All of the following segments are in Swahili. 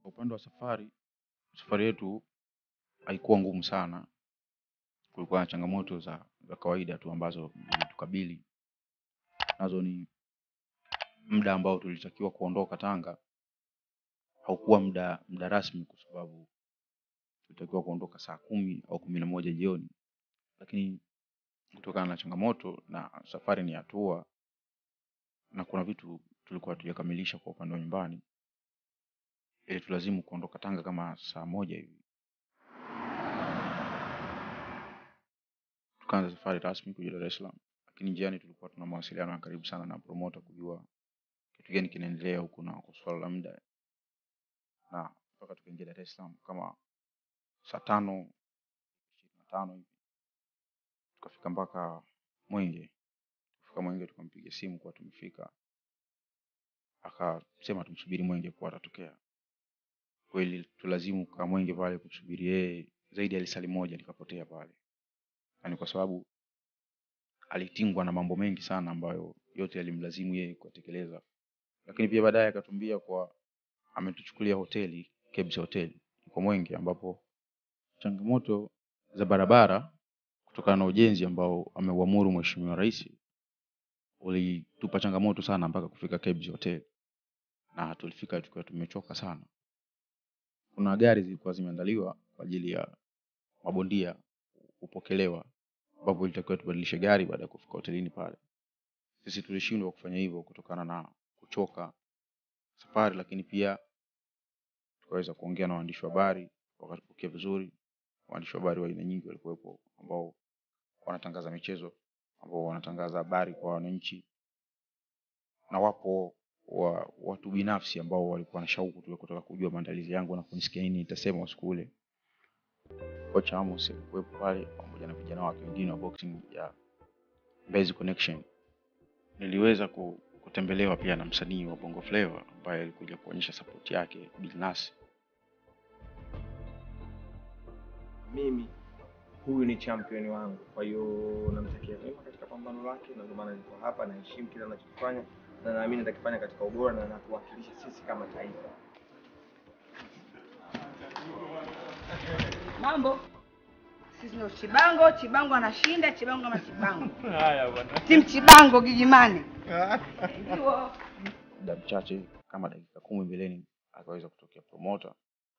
Kwa upande wa safari, safari yetu haikuwa ngumu sana. Kulikuwa na changamoto za, za kawaida tu ambazo zilitukabili. Nazo ni muda ambao tulitakiwa kuondoka Tanga haukuwa muda muda rasmi, kwa sababu tulitakiwa kuondoka saa kumi au kumi na moja jioni, lakini kutokana na changamoto na safari ni hatua na kuna vitu tulikuwa hatujakamilisha kwa upande wa nyumbani, ili tulazimu kuondoka Tanga kama saa moja hivi. Tukaanza safari rasmi kuja Dar es Salaam, lakini njiani tulikuwa tuna mawasiliano ya karibu sana na promoter kujua kitu gani kinaendelea huku na kwa swala la muda, na mpaka tukaingia Dar es Salaam kama saa tano ishirini na tano hivi tukafika mpaka Mwenge. Kufika Mwenge tukampigia simu kuwa tumefika, akasema tumsubiri Mwenge kuwa atatokea. Kweli tulazimu kukaa Mwenge pale kumsubiri yeye zaidi ya lisali moja likapotea pale, yaani kwa sababu alitingwa na mambo mengi sana ambayo yote yalimlazimu yeye kuyatekeleza, lakini pia baadaye akatuambia kwa ametuchukulia hoteli Kebs Hotel iko Mwenge, ambapo changamoto za barabara kutokana na ujenzi ambao ameuamuru Mheshimiwa Rais ulitupa changamoto sana mpaka kufika Kebs Hotel, na tulifika tukiwa tumechoka sana. Kuna gari zilikuwa zimeandaliwa kwa ajili ya mabondia kupokelewa, ambapo ilitakiwa tubadilishe gari baada ya kufika hotelini pale. Sisi tulishindwa kufanya hivyo kutokana na kuchoka safari, lakini pia tukaweza kuongea na waandishi wa habari wakatupokea vizuri. Waandishi wa habari wa aina nyingi walikuwepo ambao wanatangaza michezo, ambao wanatangaza habari kwa wananchi, na wapo wa watu binafsi ambao walikuwa na shauku tu ya kutaka kujua maandalizi yangu na kunisikia nini nitasema usiku ule. Kocha Amos alikuwepo pale pamoja na vijana wake wengine wa boxing ya Mbezi Connection. Niliweza ku- kutembelewa pia na msanii wa Bongo Flava ambaye alikuja kuonyesha support yake Bilnas. mimi huyu ni champion wangu, kwa hiyo namtakia mema katika pambano lake, na ndio maana niko hapa, naheshimu kile anachokifanya na naamini atakifanya katika ubora na anatuwakilisha sisi kama taifa. Mambo sisi ndio Chibango. Chibango anashinda, Chibango kama Chibango. Haya bwana. Timu Chibango Gigimani. Ndio. Muda mchache kama dakika kumi mbeleni akaweza kutokea promoter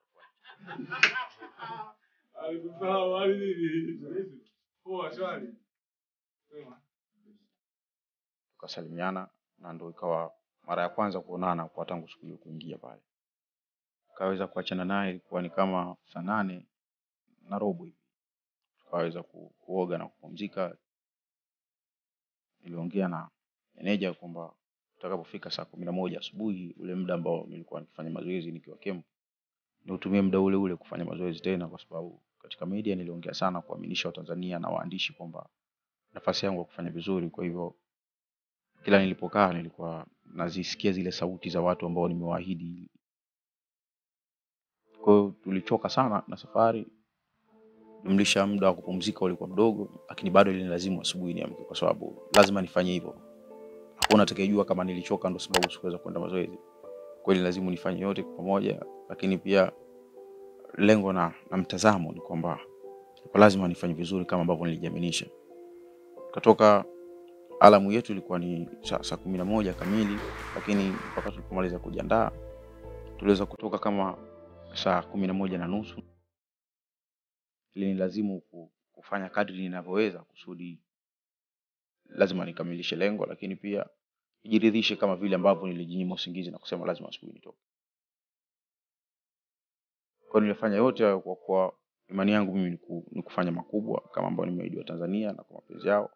tukasalimiana, na ndo ikawa mara ya kwanza kuonana kwa tangu siku hiyo kuingia pale. Tukaweza kuachana naye, ilikuwa ni kama saa nane na robo hivi, tukaweza ku, kuoga na kupumzika. Niliongea na meneja kwamba tutakapofika saa kumi na moja asubuhi, ule muda ambao nilikuwa nikifanya mazoezi nikiwa camp, niutumie muda ule ule kufanya mazoezi tena, kwa sababu katika media niliongea sana kuaminisha Watanzania na waandishi kwamba nafasi yangu ya kufanya vizuri. Kwa hivyo kila nilipokaa nilikuwa nazisikia zile sauti za watu ambao nimewaahidi. Kwa hiyo tulichoka sana na safari, jumlisha muda wa kupumzika ulikuwa mdogo, lakini bado ilinilazimu asubuhi niamke, kwa sababu lazima nifanye hivyo. Hakuna atakayejua kama nilichoka ndo sababu sikuweza kwenda mazoezi. Kweli lazima nifanye yote kwa pamoja, lakini pia lengo na, na mtazamo ni kwamba kwa lazima nifanye vizuri kama ambavyo nilijiaminisha. Katoka alamu yetu ilikuwa ni saa, saa kumi na moja kamili, lakini mpaka tulipomaliza kujiandaa tuliweza kutoka kama saa kumi na moja na nusu. Ilinilazimu ku- kufanya kadri ninavyoweza kusudi lazima nikamilishe lengo, lakini pia nijiridhishe kama vile ambavyo nilijinyima usingizi na kusema lazima asubuhi nitoke. Kwa hiyo nilifanya yote hayo kwa kuwa imani yangu mimi ni ku- ni kufanya makubwa kama ambao nimeahidiwa Tanzania na kwa mapenzi yao.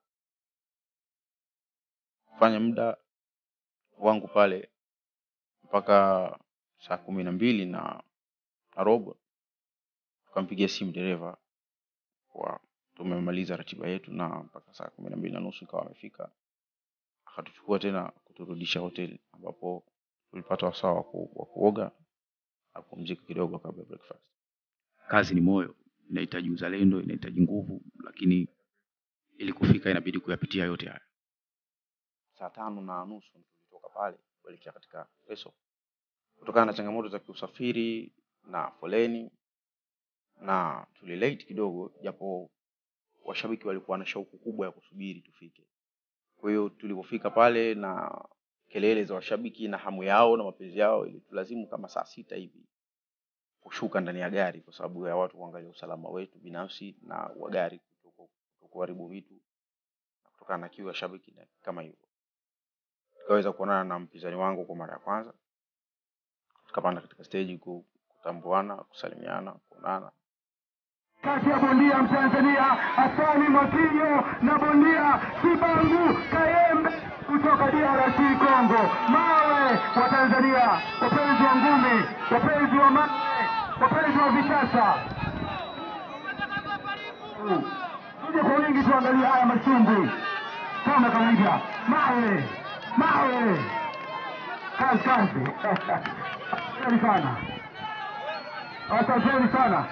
Kufanya muda wangu pale mpaka saa kumi na mbili na na robo, tukampigia simu dereva kwa tumemaliza ratiba yetu, na mpaka saa kumi na mbili na nusu ikawa amefika, akatuchukua tena kuturudisha hoteli, ambapo tulipata wasaa wa ku- wa kuoga na kupumzika kidogo kabla ya breakfast. Kazi ni moyo, inahitaji uzalendo, inahitaji nguvu, lakini ili kufika inabidi kuyapitia yote haya. Saa tano na nusu tulitoka pale kuelekea katika Peso kutokana na changamoto za kiusafiri na foleni, na tulilate kidogo, japo washabiki walikuwa na shauku kubwa ya kusubiri tufike. Kwa hiyo tulipofika pale na kelele za washabiki na hamu yao na mapenzi yao, ilitulazimu kama saa sita hivi kushuka ndani ya gari kwa sababu ya watu kuangalia usalama wetu binafsi na wa gari kuto- kutokuharibu vitu na kutokana na kiu ya shabiki na kama hivyo. Tukaweza kuonana na mpinzani wangu kwa mara ya kwanza, tukapanda katika stage ku- kutambuana, kusalimiana, kuonana kati ya bondia Mtanzania Hasani Mwakinyo na bondia Kibangu Kayembe kutoka DRC Congo. Mawe wa Tanzania, wapenzi wa ngumi, wapenzi wa mawe, wapenzi wa vitasa, tuje kwa wingi tuangalie haya masumbwi kama kawaida. Mawe, mawe, kazi kazi. Asanteni sana, asanteni sana.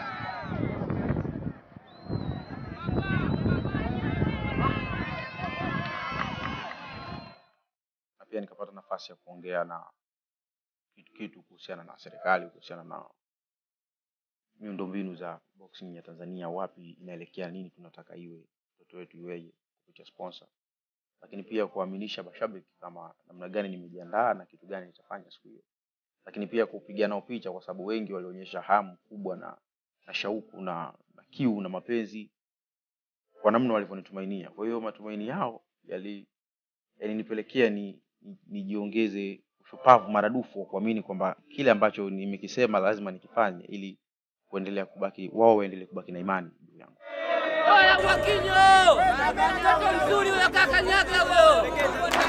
na pia nikapata nafasi ya kuongea na kitu kitu kuhusiana na serikali, kuhusiana na miundombinu za boxing ya Tanzania, wapi inaelekea, nini tunataka iwe, mtoto wetu iweje kupitia sponsor, lakini pia kuaminisha mashabiki kama namna gani nimejiandaa na kitu gani nitafanya siku hiyo, lakini pia kupiga nao picha, kwa sababu wengi walionyesha hamu kubwa na, na shauku na, na kiu na mapenzi kwa namna walivyonitumainia. Kwa hiyo matumaini yao yali yalinipelekea ni ni- nijiongeze ushupavu maradufu wa kuamini kwamba kile ambacho nimekisema lazima nikifanye ili kuendelea kubaki wao waendelee kubaki na imani juu yangu. Oya Mwakinyo, mtoto mzuri huyo, kakanyaga huyo.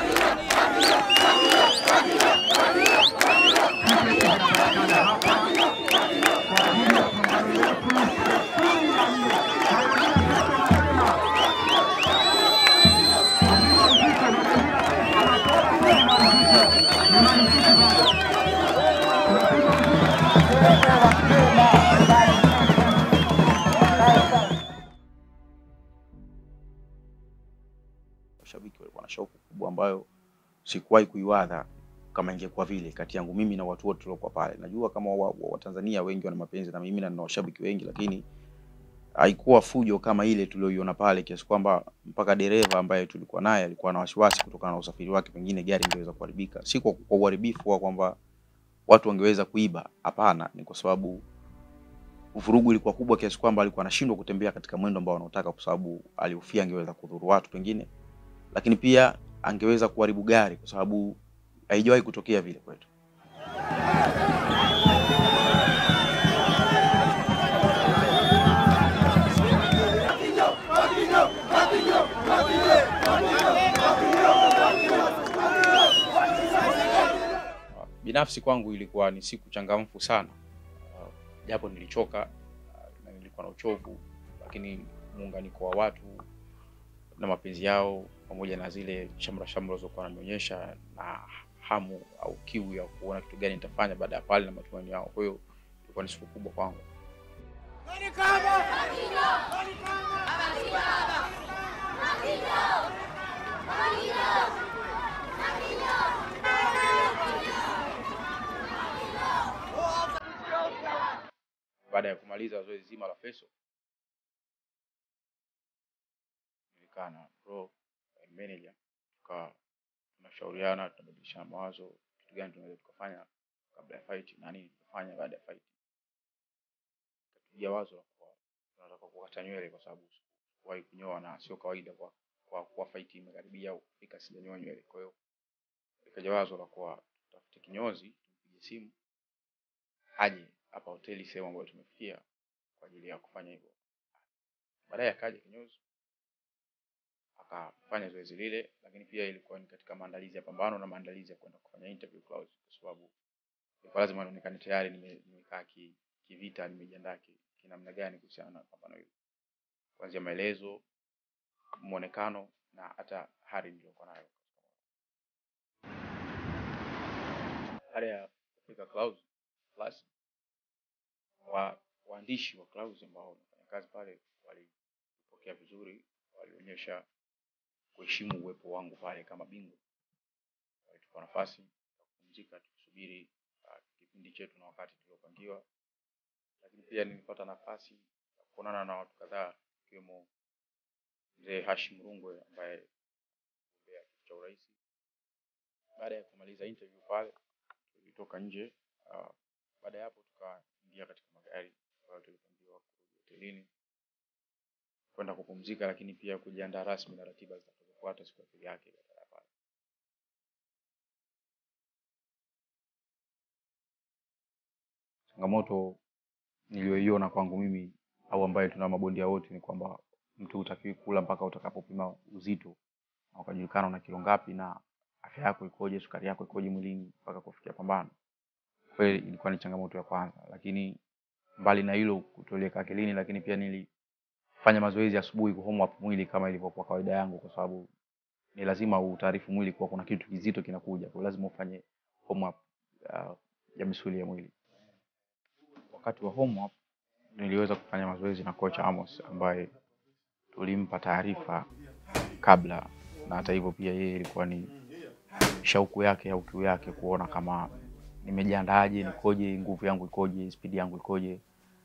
Washabiki walikuwa na shauku kubwa ambayo sikuwahi kuiwadha kama ingekuwa vile kati yangu mimi na watu wote waliokuwa pale. Najua kama wa- wa- Watanzania wengi wana mapenzi na mimi na nina washabiki wengi, lakini haikuwa fujo kama ile tulioiona pale, kiasi kwamba mpaka dereva ambaye tulikuwa naye alikuwa na wasiwasi kutokana na usafiri wake, pengine gari ingeweza kuharibika. Si kwa kwa uharibifu wa kwamba watu wangeweza kuiba, hapana, ni kwa sababu vurugu ilikuwa kubwa kiasi kwamba alikuwa anashindwa kutembea katika mwendo ambao anaotaka, kwa sababu alihofia angeweza kudhuru watu pengine, lakini pia angeweza kuharibu gari, kwa sababu haijawahi kutokea vile kwetu. Binafsi kwangu ilikuwa ni siku changamfu sana, Uh, japo nilichoka uh, na nilikuwa na uchovu, lakini muunganiko wa watu na mapenzi yao pamoja na zile shamra shamra zilizokuwa wananionyesha na hamu au kiu ya kuona kitu gani nitafanya baada ya pale na matumaini yao. Kwa hiyo ilikuwa ni siku kubwa kwangu. Baada ya kumaliza zoezi zima la feso, nilikaa na bro eh, manager, tukawa tunashauriana, tunabadilishana mawazo, kitu gani tunaweza tukafanya kabla ya fight na nini tutafanya baada ya fight. Tukapigia wazo la kuwa tunataka kukata nywele kwa sababu sikuwahi kunyoa na sio kawaida kwa kwa kuwa fight imekaribia au kufika sijanyoa nywele. Kwa hiyo ikaja wazo la kuwa tutafute kinyozi, tumpige simu aje hapa hoteli sehemu ambayo tumefikia kwa ajili ya kufanya hivyo. Baadaye akaja kinyozi akafanya zoezi lile, lakini pia ilikuwa ni katika maandalizi ya pambano na maandalizi ya kwenda kufanya interview Clouds, kwa sababu ilikuwa lazima nionekane tayari nime- nimekaa ki, kivita, nimejiandaa ki- kinamna gani kuhusiana na pambano hilo, kuanzia maelezo, muonekano na hata hali niliyokuwa nayo. Baada ya kufika Clouds Plus, wa waandishi wa Clouds ambao wanafanya kazi pale walipokea vizuri, walionyesha kuheshimu uwepo wangu pale kama bingwa. Walitupa nafasi ya kupumzika tukisubiri uh, kipindi chetu na wakati tuliopangiwa, lakini pia nilipata nafasi ya kuonana na watu kadhaa ikiwemo mzee Hashim Rungwe ambaye mgombea kiti cha urais. Baada ya kumaliza interview pale, tulitoka nje. Uh, baada ya hapo tukaingia katika magari ambayo tulipangiwa kurudi hotelini kwenda kupumzika, lakini pia kujiandaa rasmi na ratiba zitakazofuata siku ya pili yake baada ya pale. Changamoto niliyoiona kwangu mimi au ambayo tuna mabondia wote ni kwamba mtu hutakiwi kula mpaka utakapopima uzito na ukajulikana una kilo ngapi na afya yako ikoje, sukari yako ikoje mwilini mpaka kufikia pambano. Kweli ilikuwa ni changamoto ya kwanza, lakini mbali na hilo kutoliweka akilini, lakini pia nilifanya mazoezi asubuhi ku warm up mwili kama ilivyokuwa kawaida yangu, kwa sababu ni lazima utaarifu mwili kuwa kuna kitu kizito kinakuja, kwa lazima ufanye warm up uh, ya misuli ya mwili. Wakati wa warm up niliweza kufanya mazoezi na kocha Amos ambaye tulimpa taarifa kabla, na hata hivyo pia yeye ilikuwa ni shauku yake au kiu yake kuona kama nimejiandaaje, nikoje, nguvu yangu ikoje, spidi yangu ikoje,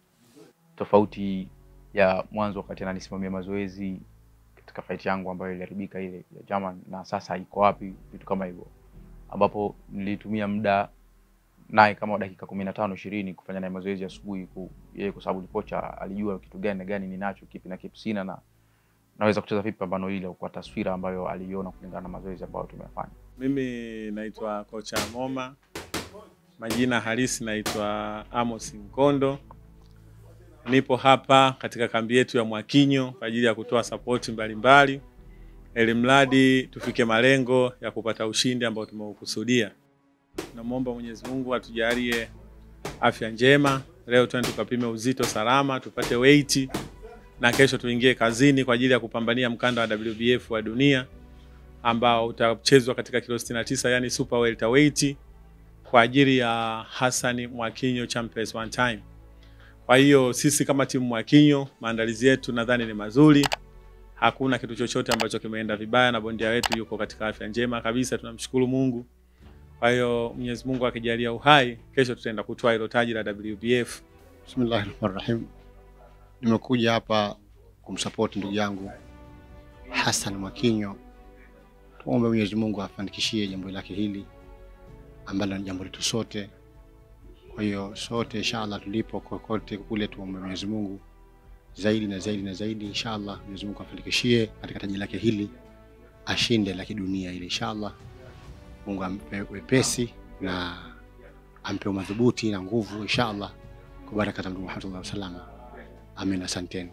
tofauti ya mwanzo wakati ananisimamia mazoezi katika fight yangu ambayo iliharibika ile ya German, na sasa iko wapi, vitu kama hivyo, ambapo nilitumia muda naye kama dakika kumi na tano ishirini kufanya naye mazoezi asubuhi ku, yeye kwa sababu ni kocha alijua kitu gani na gani ninacho kipi na kipi sina na naweza kucheza vipi pambano ile kwa taswira ambayo aliiona kulingana na mazoezi ambayo tumeyafanya. Mimi naitwa kocha Moma, majina halisi naitwa Amos Nkondo. Nipo hapa katika kambi yetu ya Mwakinyo kwa ajili ya kutoa sapoti mbalimbali ili mradi tufike malengo ya kupata ushindi ambao tumeukusudia. Namwomba Mwenyezi Mungu atujalie afya njema. Leo twende tukapime uzito salama, tupate weight na kesho tuingie kazini kwa ajili ya kupambania mkanda wa WBF wa dunia ambao utachezwa katika kilo 69 yani super welterweight kwa ajili ya Hassan Mwakinyo Champions one time. Kwa hiyo sisi kama timu Mwakinyo, maandalizi yetu nadhani ni mazuri, hakuna kitu chochote ambacho kimeenda vibaya, na bondia wetu yuko katika afya njema kabisa, tunamshukuru Mungu. Kwa hiyo Mwenyezi Mungu akijalia uhai, kesho tutaenda kutoa hilo taji la WBF. Bismillahi rahmani rahim. Nimekuja hapa kumsapoti ndugu yangu Hassan Mwakinyo. Tuombe Mwenyezi Mungu afanikishie jambo lake hili ambalo ni jambo letu sote. Kwa hiyo sote inshallah, tulipo kokote kule, tuombe Mwenyezi Mungu zaidi na zaidi na zaidi, inshallah Mwenyezi Mungu afanikishie katika taji lake hili, ashinde la kidunia ile inshallah. Mungu ampe wepesi na ampe umadhubuti na nguvu inshallah, kwa baraka za Mtume Muhammad sallallahu alaihi wasallam. Amin, asanteni.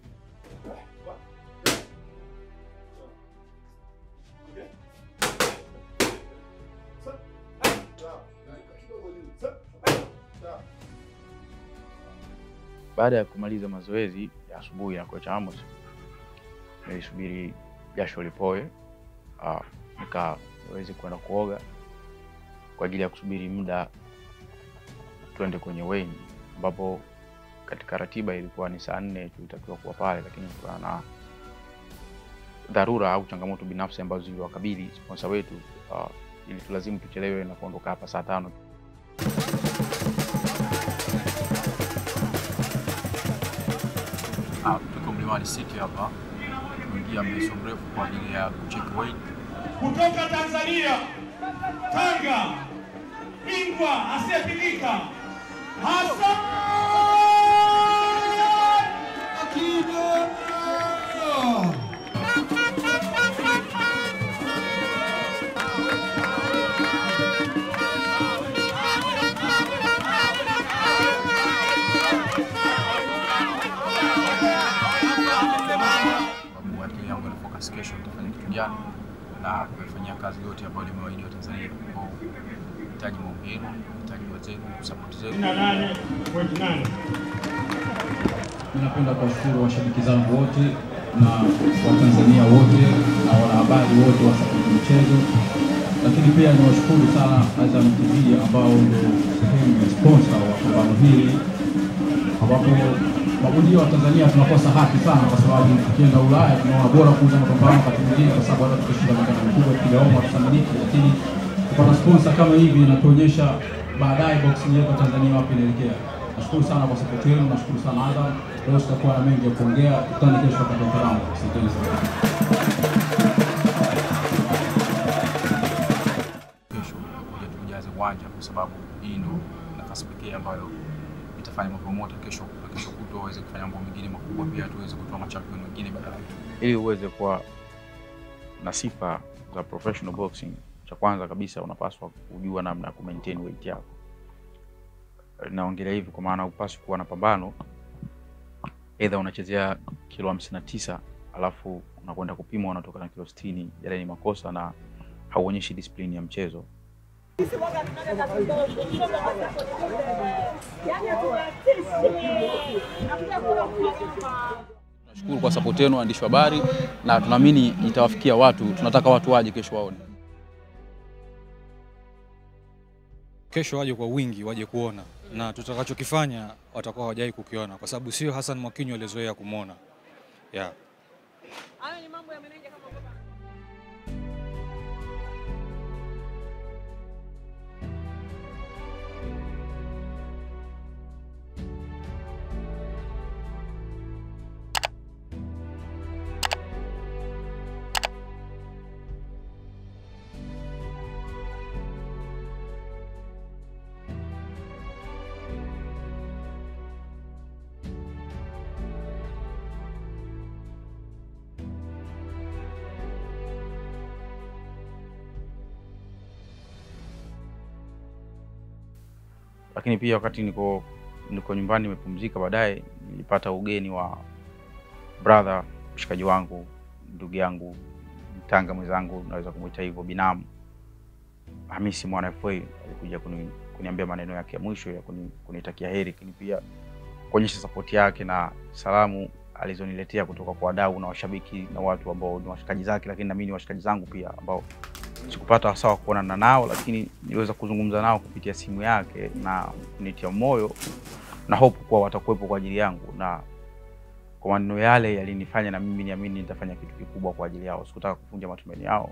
Baada ya kumaliza mazoezi ya asubuhi ya kocha Amos, nilisubiri jasho lipoe, uh, nika niweze kwenda kuoga kwa ajili ya kusubiri muda tuende kwenye weigh ambapo katika ratiba ilikuwa ni saa nne tulitakiwa kuwa pale, lakini kutokana na dharura au changamoto binafsi ambazo ziliwakabili sponsor wetu uh, ili tulazimu tuchelewe na kuondoka hapa saa tano. Ah, tuko Mlimani City hapa, tumeingia mreso mrefu kwa ajili ya kucheck weight. kutoka Tanzania, Tanga, bingwa asiyepigika Hassan Mwakinyo. sababu akili yangu ina focus kesho nitafanya kitu gani na kuifanyia kazi yote ambayo nimewaahidi wa Tanzania. Kwa hiyo nahitaji maombi yenu, nahitaji dua zenu, support zenu. 98.8 Ninapenda kuwashukuru washabiki zangu wote na Watanzania wote na wanahabari wote wa Sapoti Michezo, lakini pia niwashukuru sana Azam TV ambao ndio sehemu ya sponsor wa pambano hili, ambapo mabondia wa Tanzania tunakosa haki sana, kwa sababu tukienda Ulaya tunaona bora kuuza mapambano wakati mwingine, kwa sababu hata tukishinda mikanda mikubwa tukigaoma tusamiliki, lakini kupata sponsor kama hivi inatuonyesha baadaye boxing yetu ya Tanzania wapi inaelekea. Nashukuru sana kwa support yenu, nashukuru sana Azam. Leo sitakuwa na mengi ya kuongea, tukutane kesho wakati wa karamu. Asanteni sana. kesho kuja tujaze uwanja kwa sababu hii ndo nafasi pekee ambayo itafanya mapromota kesho na kesho kutwa waweze kufanya mambo mengine makubwa, pia tuweze kutoa machampion wengine badala yetu. ili uweze kuwa na sifa za professional boxing, cha kwanza kabisa unapaswa kujua namna ya kumaintain weight yako. Naongelea hivi kwa maana upaswi kuwa na pambano, either unachezea kilo hamsini na tisa alafu unakwenda kupimwa unatoka na kilo sitini. Yale ni makosa na hauonyeshi discipline ya mchezo. Tunashukuru kwa support yenu waandishi wa habari, na tunaamini itawafikia watu. Tunataka watu waje kesho waone. kesho waje kwa wingi, waje kuona na tutakachokifanya watakuwa hawajai kukiona, kwa sababu sio Hassan Mwakinyo alizoea kumwona yeah. lakini pia wakati niko niko nyumbani nimepumzika, baadaye nilipata ugeni wa brother, mshikaji wangu, ndugu yangu, mtanga mwenzangu, naweza kumwita hivyo, binamu Hamisi mwana FA alikuja kuni, kuniambia maneno yake ya mwisho ya kuni, kunitakia heri, lakini pia kuonyesha sapoti yake na salamu alizoniletea kutoka kwa wadau na washabiki na watu ambao ni washikaji zake, lakini na mimi ni washikaji zangu pia ambao sikupata wasaa wa kuonana nao, lakini niliweza kuzungumza nao kupitia simu yake na kunitia moyo na hope kuwa watakuwepo kwa ajili yangu, na kwa maneno yale yalinifanya na mimi niamini nitafanya kitu kikubwa kwa ajili yao. Sikutaka kuvunja matumaini yao.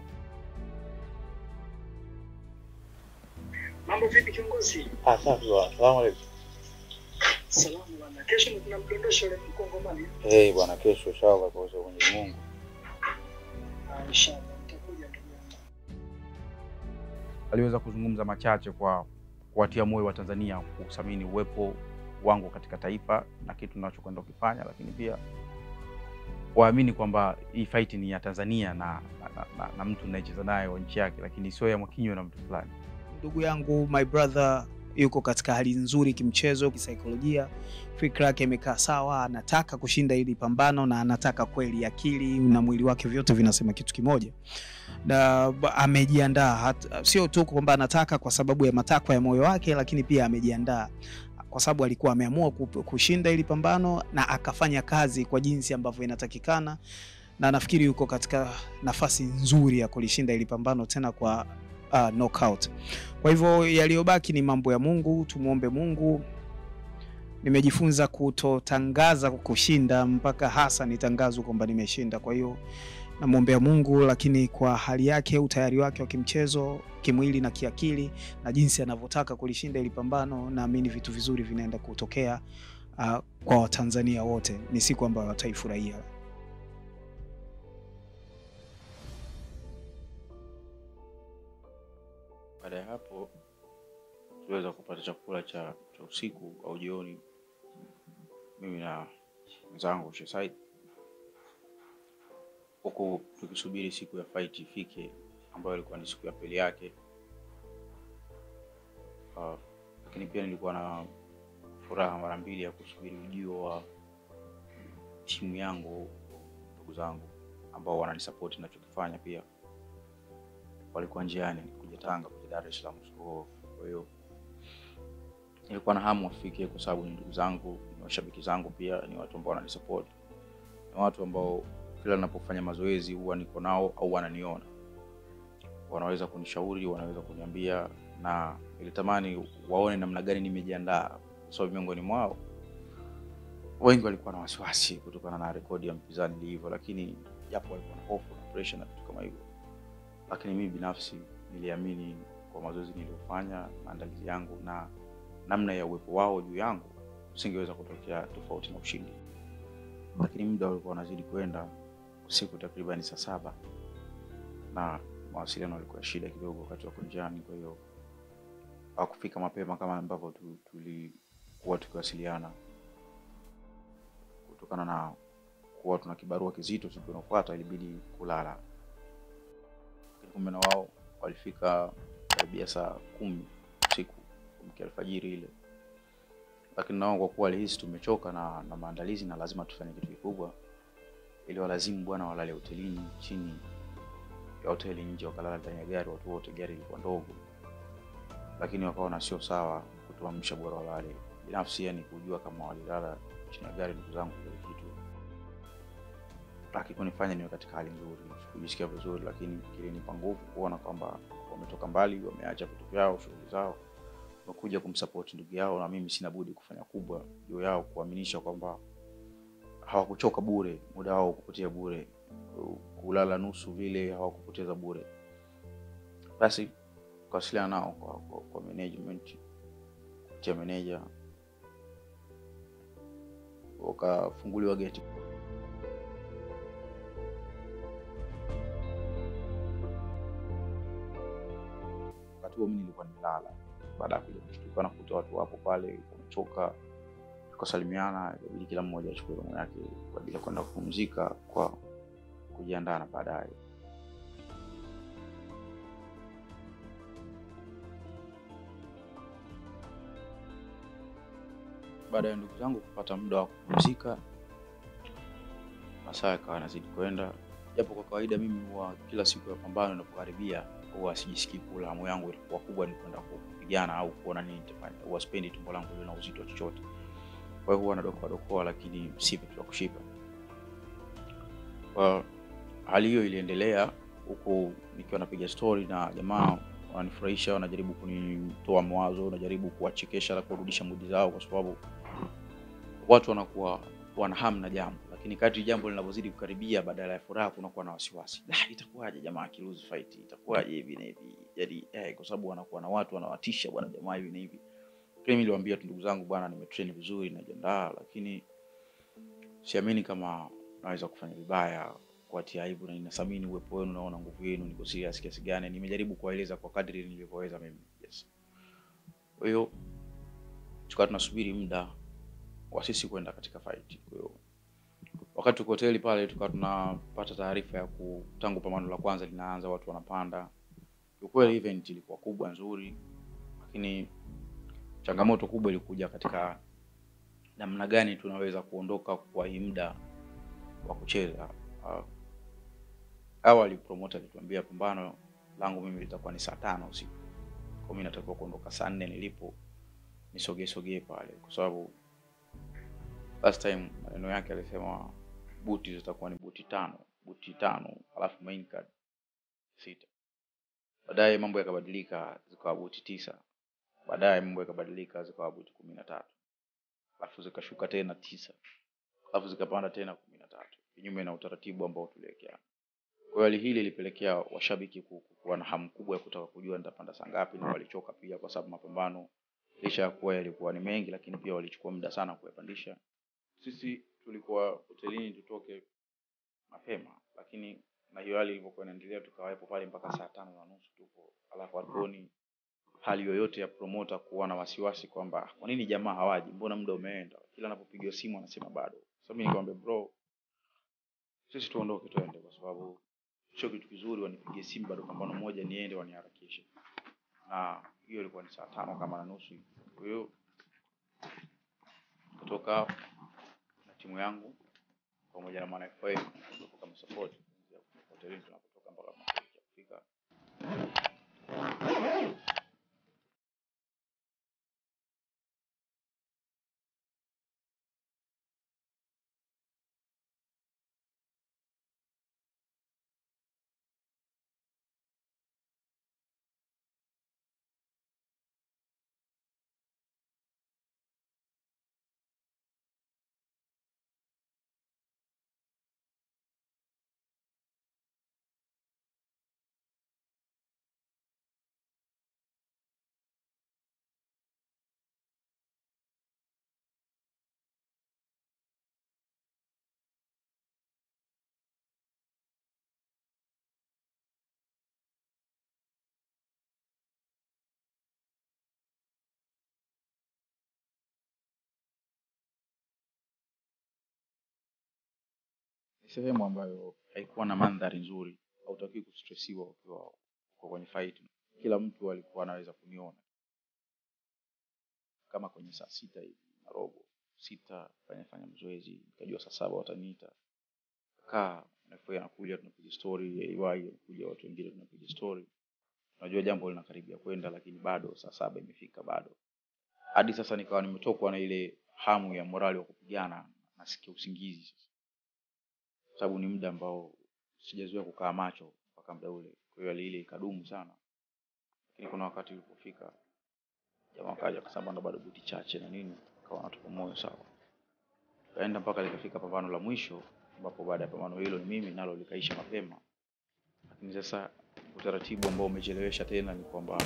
Mambo vipi kiongozi? Ah, safi bwana. Salamu alaykum. Salamu bwana. Kesho kuna mdondosho ule mkongomani. Hey bwana, kesho inshallah kwa uwezo wa Mwenyezi Mungu. Ah, Inshallah nitakuja ndugu yangu. aliweza kuzungumza machache kwa kuwatia moyo wa Tanzania kuthamini uwepo wangu katika taifa na kitu ninachokwenda kukifanya, lakini pia waamini kwamba hii fight ni ya Tanzania na, na, na, na, na mtu ninayecheza naye wa nchi yake, lakini sio ya Mwakinyo na mtu fulani. ndugu yangu my brother yuko katika hali nzuri kimchezo, kisaikolojia, fikra yake imekaa sawa, anataka kushinda hili pambano na anataka kweli, akili na mwili wake vyote vinasema kitu kimoja, na ba- amejiandaa, hat- sio tu kwamba anataka kwa sababu ya matakwa ya moyo wake, lakini pia amejiandaa kwa sababu alikuwa ameamua kup- kushinda hili pambano na akafanya kazi kwa jinsi ambavyo inatakikana, na nafikiri yuko katika nafasi nzuri ya kulishinda hili pambano tena kwa uh, knockout. Kwa hivyo yaliyobaki ni mambo ya Mungu, tumwombe Mungu. Nimejifunza kutotangaza kushinda mpaka hasa nitangazwe kwamba nimeshinda. Kwa hiyo namwombea Mungu, lakini kwa hali yake, utayari wake wa kimchezo, kimwili na kiakili, na jinsi anavyotaka kulishinda ili pambano, naamini vitu vizuri vinaenda kutokea uh, kwa Watanzania wote. Ni siku ambayo wataifurahia. Baada ya hapo tuliweza kupata chakula cha, cha usiku au jioni, mimi na mwenzangu Shesaid, huku tukisubiri siku ya fight ifike, ambayo ilikuwa ni siku ya pili yake. Uh, lakini pia nilikuwa na furaha mara mbili ya kusubiri ujio wa timu yangu, ndugu zangu ambao wananisapoti ninachokifanya pia walikuwa njiani kuja Tanga kuja Dar es Salaam usiku huo. Kwa hiyo nilikuwa na hamu wafike, kwa sababu ni ndugu zangu, ni washabiki zangu, pia ni watu ambao wananisupport, ni watu ambao kila ninapofanya mazoezi huwa niko nao au wananiona, wanaweza kunishauri, wanaweza kuniambia, na nilitamani waone namna gani nimejiandaa, kwa sababu miongoni mwao wengi walikuwa na wasiwasi kutokana na rekodi ya mpinzani ilivyo, lakini japo walikuwa na hofu na pressure na vitu kama hivyo lakini mimi binafsi niliamini kwa mazoezi niliyofanya, maandalizi yangu na namna ya uwepo wao juu yangu, usingeweza kutokea tofauti na ushindi. Lakini muda ulikuwa unazidi kwenda, usiku takriban saa saba, na mawasiliano yalikuwa shida kidogo wakati wako njiani, kwa hiyo hawakufika mapema kama ambavyo tu- tulikuwa tukiwasiliana kutokana na kuwa tuna kibarua kizito siku inayofuata, ilibidi kulala. Lakini kumbe na wao walifika karibia saa kumi usiku kuamkia alfajiri ile, lakini nao kwa kuwa walihisi tumechoka na, na maandalizi na lazima tufanye kitu kikubwa, ili walazimu bwana walale hotelini chini ya hoteli nje, wakalala ndani ya gari watu wote. Gari ilikuwa ndogo, lakini wakaona sio sawa kutuamsha, bora walale. Binafsi yani kujua kama walilala chini ya gari, ndugu zangu, kile kitu hakikunifanya niwe katika hali nzuri, sikujisikia vizuri, lakini kilinipa nguvu kuona kwamba wametoka mbali, wameacha vitu vyao, shughuli zao, wamekuja kumsupport ndugu yao, na mimi sina budi kufanya kubwa juu yao, kuaminisha kwamba hawakuchoka bure, muda wao kupotea bure, kulala nusu vile hawakupoteza bure. Basi kawasiliana nao kwa, kwa, kwa management kupitia meneja, wakafunguliwa geti wakati huo mimi nilikuwa nimelala. Baada ya kuja kushtuka na kukuta watu wapo pale wamechoka, tukasalimiana, ikabidi kila mmoja achukue room yake kwa ajili ya kwenda kupumzika kwa kujiandaa na baadaye. Baada ya ndugu zangu kupata muda wa kupumzika, masaa yakawa yanazidi kwenda, japo kwa kawaida mimi huwa kila siku ya pambano inapokaribia huwa sijisikii kula, hamu yangu ilikuwa kubwa ni kwenda kupigana au kuona nini nitafanya. Huwa sipendi tumbo langu liwe na uzito wa chochote, kwa hiyo huwa nadokoa dokoa, lakini si vitu vya kushiba. Kwa hali hiyo iliendelea huku nikiwa napiga story na jamaa wananifurahisha, wanajaribu kunitoa mawazo, wanajaribu kuwachekesha na kurudisha mudi zao, kwa sababu watu wanakuwa wana hamu na jambo, lakini kadri jambo linavyozidi kukaribia, badala ya furaha kunakuwa na wasiwasi. Ah, itakuwaje jamaa akiluzi fight, itakuwaje hivi na hivi, yani eh, kwa sababu wanakuwa na watu wanawatisha, bwana jamaa hivi na hivi. Mimi niliwaambia tu ndugu zangu, bwana, nimetrain vizuri, najiandaa, lakini siamini kama naweza kufanya vibaya kuwatia aibu, na ninathamini uwepo wenu, naona nguvu yenu, niko serious kiasi gani. Nimejaribu kuwaeleza kwa kadri nilivyoweza mimi. Yes. Kwa hiyo tukawa tunasubiri muda wa sisi kwenda katika fight. Kwa hiyo wakati tuko hoteli pale, tukawa tunapata taarifa ya ku, tangu pambano la kwanza linaanza, watu wanapanda. Kiukweli event ilikuwa kubwa nzuri, lakini changamoto kubwa ilikuja katika namna gani tunaweza kuondoka kwa hii muda wa kucheza. Uh, awali promoter alituambia pambano langu mimi litakuwa ni saa tano usiku, kwa mimi natakiwa kuondoka saa nne nilipo nisogee sogee pale, kwa sababu last time maneno yake alisema buti zitakuwa ni buti tano buti tano alafu main card sita. Baadaye mambo yakabadilika zikawa buti tisa. Baadaye mambo yakabadilika zikawa buti kumi na tatu alafu zikashuka tena tisa alafu zikapanda tena kumi na tatu kinyume na utaratibu ambao tuliwekea. Kwa hiyo hali hili ilipelekea washabiki ku- ku- kuwa na hamu kubwa ya kutaka kujua nitapanda saa ngapi, na walichoka pia, kwa sababu mapambano licha ya kuwa yalikuwa ni mengi, lakini pia walichukua muda sana kuyapandisha. Sisi tulikuwa hotelini tutoke mapema, lakini na hiyo hali ilivyokuwa inaendelea, tukawepo pale mpaka saa tano na nusu tupo, alafu hatuoni hali yoyote ya promoter kuwa na wasiwasi kwamba kwa nini jamaa hawaji, mbona muda umeenda. Kila anapopigiwa simu anasema bado. Sasa mimi nikamwambia bro, sisi tuondoke twende, kwa sababu sio kitu kizuri wanipigie simu bado pambano moja niende waniharakishe, na hiyo ilikuwa ni saa tano kama na nusu hivi. Kwa hiyo kutoka na timu yangu pamoja na Mwana FA kama support hotelini tunapotoka mpaka mashariki ya Afrika ni sehemu ambayo haikuwa na mandhari nzuri, hautakiwi kustresiwa ukiwa uko kwenye fight. Kila mtu alikuwa anaweza kuniona kama kwenye saa sita hivi na robo sita, fanya fanya mazoezi, nikajua saa saba wataniita, kaa nafuya, anakuja tunapiga story, AY anakuja, watu wengine tunapiga story, unajua jambo linakaribia kwenda, lakini bado saa saba imefika bado hadi sasa nikawa nimetokwa na ile hamu ya morali wa kupigana, nasikia usingizi sasa, kwa sababu ni muda ambao sijazoea kukaa macho mpaka muda ule. Kwa hiyo hali ile ikadumu sana, lakini kuna wakati ulipofika jamaa akaja akasema ndo bado buti chache na nini, akawa anatupa moyo sawa. Tukaenda mpaka likafika pambano la mwisho, ambapo baada ya pambano hilo ni mimi nalo likaisha mapema, lakini sasa utaratibu ambao umechelewesha tena ni kwamba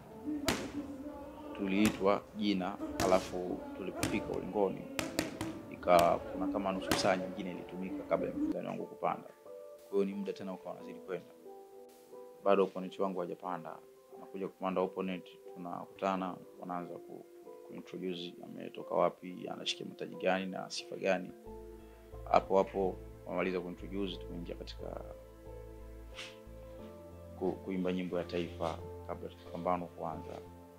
tuliitwa jina, alafu tulipofika ulingoni ikawa kuna kama nusu saa nyingine ilitumika kabla ya mpinzani wangu kupanda. Kwa hiyo ni muda tena ukawa unazidi kwenda, bado opponent wangu hajapanda, anakuja kupanda opponent, tunakutana, wanaanza ku kuintroduce ametoka wapi, anashikia mataji gani na sifa gani. Hapo hapo wamaliza kuintroduce, tumeingia katika ku, kuimba nyimbo ya taifa kabla ya pambano kuanza.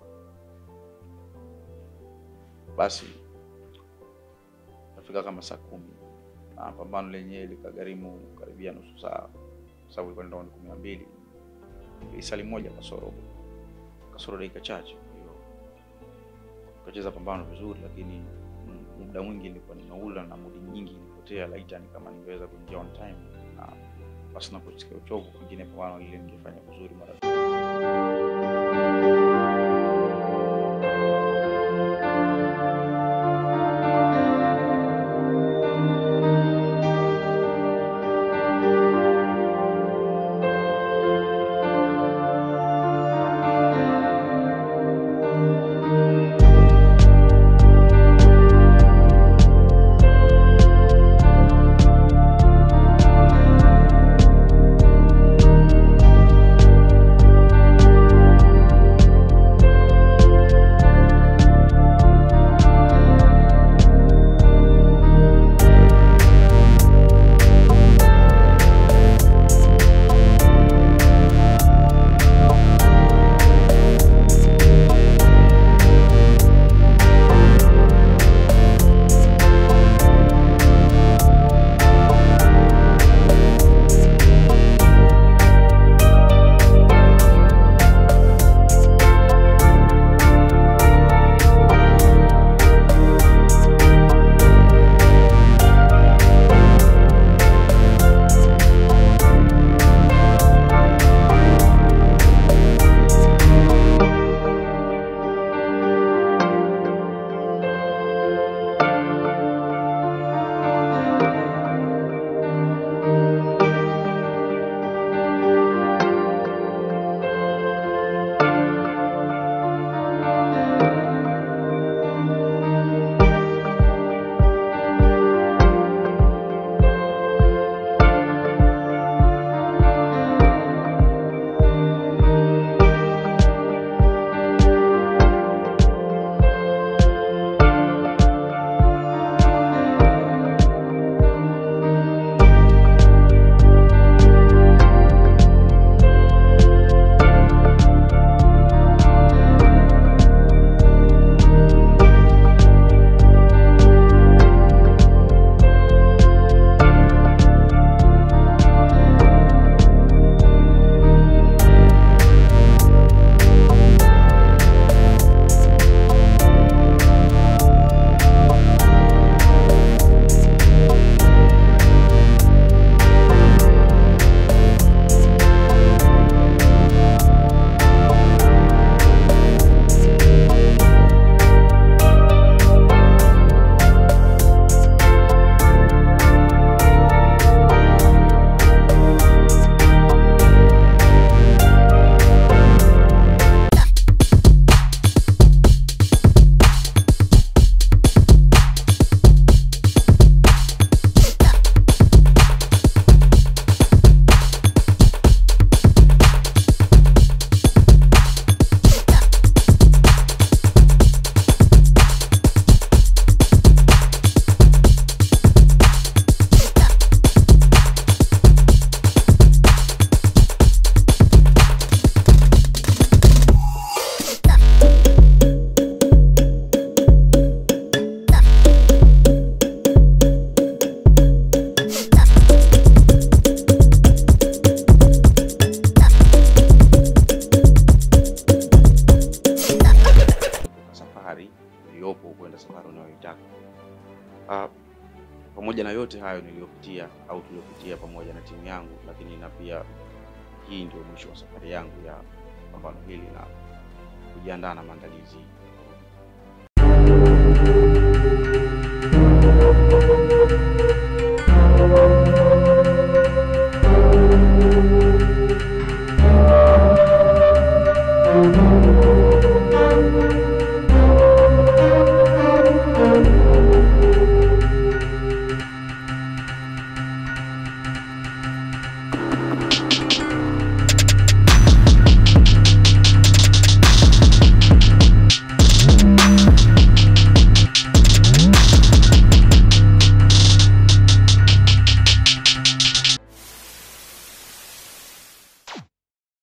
Basi kafika kama saa kumi na pambano lenyewe likagharimu karibia nusu saa, kwa sababu ilikuwa ni raundi kumi na mbili lisali moja kasoro kasoro dakika chache. Kwa hiyo tukacheza pambano vizuri, lakini mm, muda mwingi nilikuwa nimeula na mudi nyingi ilipotea. Laita ni kama ningeweza kuingia on time na basi na kusikia uchovu, pengine pambano lile ningefanya vizuri mara uliopo kwenda safari unayoitaka. Ah, pamoja na yote hayo niliyopitia au tuliopitia pamoja na timu yangu, lakini na pia hii ndio mwisho wa safari yangu ya pambano hili na kujiandaa na maandalizi